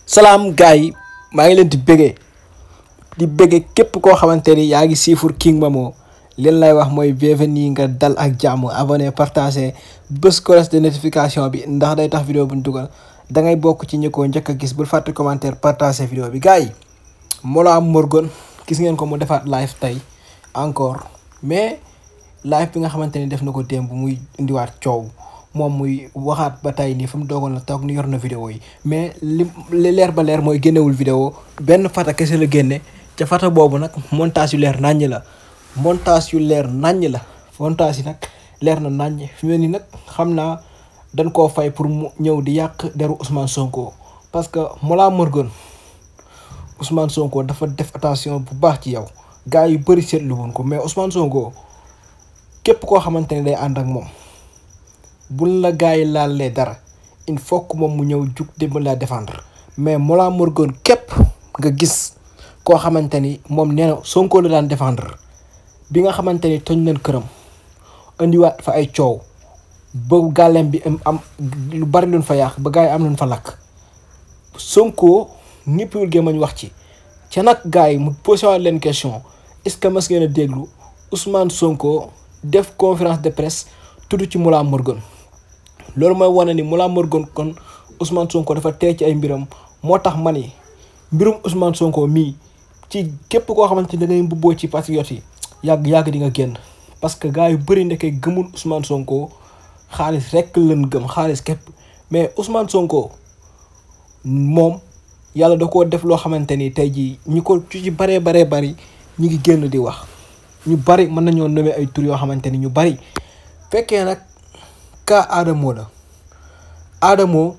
salaam gars yi maa ngi leen di bëggee di bëggee képp koo xamante ni yaa ngi siifur King Momo leen lay wax mooy bienvenue nga dal ak jàmm abonné partagé bés cloche de notification bi ndax day tax vidéo bu ñu dugal da ngay bokk ci ñi ko njëkk a gis bul fàtte commentaire partagé vidéo bi gars yi Mollah Morgun gis ngeen ko mu defaat live tey encore mais live bi nga xamante ni def na ko démb muy indiwaat coow moom muy waxaat ba tey nii fa mu doogoon la toog ni yor na vidéo yi mais li li leer ba leer mooy génnewul vidéo benn fata kese la génne ca fata boobu nag montage yu leer naññ la montage yu leer naññ la montage yi nag leer na naññ fi mu ne nii nag xam naa dañ koo fay pour mu ñëw di yàq deru Ousmane Sonko parce que Mollah Morgun Ousmane Sonko dafa def attention bu baax ci yow gars yu bëri seetlu woon ko mais Ousmane Sonko képp koo xamante ne day ànd ak moom bul la gars yi laalee dara il faut que moom mu ñëw jug dimbali la défendre mais Mollah Morgun képp nga gis koo xamante ni moom nee na Sonko la daan défendre bi nga xamante ni toñ nañ këram indiwaat fa ay coow ba gàllem bi am am lu bari luñ fa yàq ba gars yi am luñ fa lakk Sonko ñëppiwul gémmañ wax ci ca nag gars yi mu posé waat leen question est-ce que mas ngeen a déglu Ousmane Sonko def conférence de presse tudd ci Mollah Morgun loolu mooy wane ni Mollah Morgun kon Ousmane Sonko dafa tey ci ay mbiram moo tax ma ni mbirum Ousmane Sonko mii ci képp koo xamante ni da ngay mbubboo ci patriote yi yàgg yàgg di nga génn parce que gars yu bëri ndeke gëmul Ousmane Sonko xaalis rekk leen gëm xaalis képp mais Ousmane Sonko moom yàlla da koo def loo xamante ni tey jii ñi ko ci baree baree bari ñu ngi génn di wax ñu bari mën nañoo nommer ay tur yoo xamante ni ñu bari fekkee nag ka Adamo la Adamo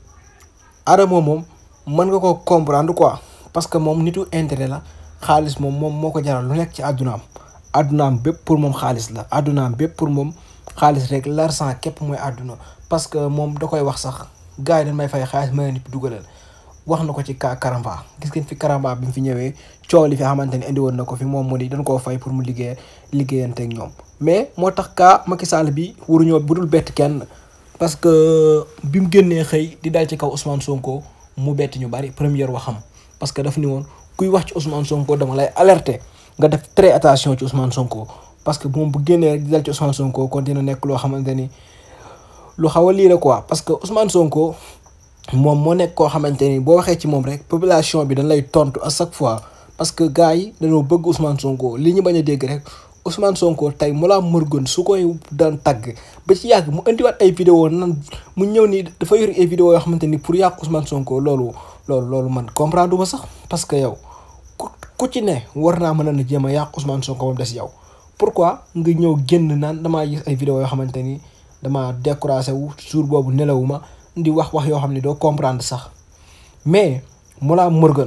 Adamo moom mën nga ko comprendre quoi parce que moom nitu intérêt la xaalis moom moom moo ko jaral lu nekk ci àddunaam àddunaam bépp pour moom xaalis la àddunaam bépp pour moom xaalis rek l'argent képp mooy àdduna parce que moom da koy wax sax gars yi dañ may fay xaalis ma nit dugalal wax na ko ci ka Karamba gis ngeen fi Karamba bi mu fi ñëwee coow li fi xamante ni indi woon na ko fi moom mu ni dañ koo fay pour mu liggéey liggéeyanteeg ñoom mais moo tax ka Macky Sall bi waruñoo bu dul bett kenn parce que bi mu génnee xëy di dal ci kaw Ousmane Sonko mu bett ñu bari première waxam parce que daf ni woon kuy wax ci Ousmane Sonko dama lay alerter nga def très attention ci Ousmane Sonko parce que moom bu génnee rek di dal ci Ousmane Sonko kon dina nekk loo xamante ni lu xaw a lii la quoi parce que Ousmane Sonko moom moo nekk koo xamante ni boo waxee ci moom rek population bi dañ lay tontu à chaque fois parce que gars yi dañoo bëgg Ousmane Sonko li ñu bañ a dégg rek Ousmane Sonko tey Mollah Morgun su koy daan tagg ba ci yàgg mu indiwaat ay vidéo nan mu ñëw nii dafa yor ay vidéo yoo xamante ni pour yàq Ousmane Sonko loolu loolu loolu man comprendre ma sax parce que yow ku ku ci ne war naa mën a jéem a yàq Ousmane Sonko moom des yow pourquoi nga ñëw génn naan damaa gis ay vidéo yoo xamante ni damaa découragé wu jour boobu nelawuma di wax wax yoo xam ne doo comprendre sax mais Mollah Morgun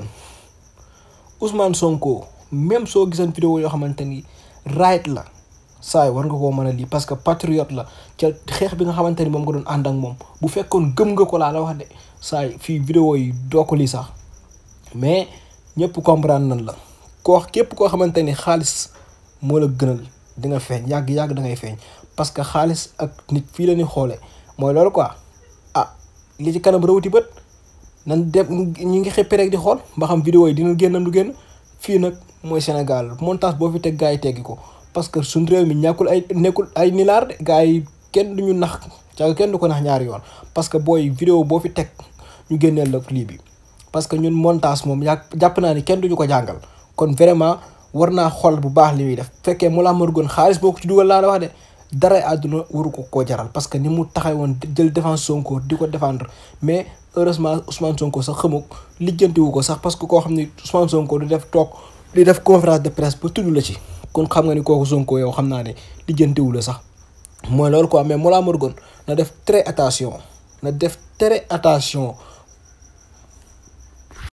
Ousmane Sonko même soo giseen vidéo yoo xamante ni right la saay war nga koo mën a lii parce que patriote la ca xeex bi nga xamante ni moom nga doon ànd ak moom bu fekkoon gëm nga ko laa la wax de saay fii vidéo yi doo ko lii sax mais ñëpp comprendre nañ la koo képp koo xamante ni xaalis moo la gënal di nga feeñ yàgg yàgg da ngay feeñ parce que xaalis ak nit fii la ñuy xoolee mooy loolu quoi ah li ci kanam rawati bët nan dem ñu ngi xëppee rek di xool ba xam vidéo yi dina génnam du génn fii nag mooy Sénégal montage boo fi teg gars yi teggi ko parce que suñ réew mi ñàkkul ay nekkul ay nilaar de gars yi kenn duñu nax ca kenn du ko nax ñaari yoon parce que booy vidéo boo fi teg ñu génneel la lii bi parce que ñun montage moom yàgg jàpp naa ni kenn duñu ko jàngal kon vraiment war naa xool bu baax li muy def fekkee Mollah Morgun xaalis boo ko ci dugal laa la wax de dara àdduna waru ko koo jaral parce que ni mu taxaw woon jël défense Sonko di ko défendre mais heureusement Ousmane Sonko sax xamuk lijjantiwu ko sax parce que koo xam ne Ousmane Sonko du def toog di def conférence de presse ba tudd la ci kon xam nga ni kooku Sonko yow xam naa ne lijjantiwu la sax mooy loolu quoi mais Mollah Morgun na def très attention na def très attention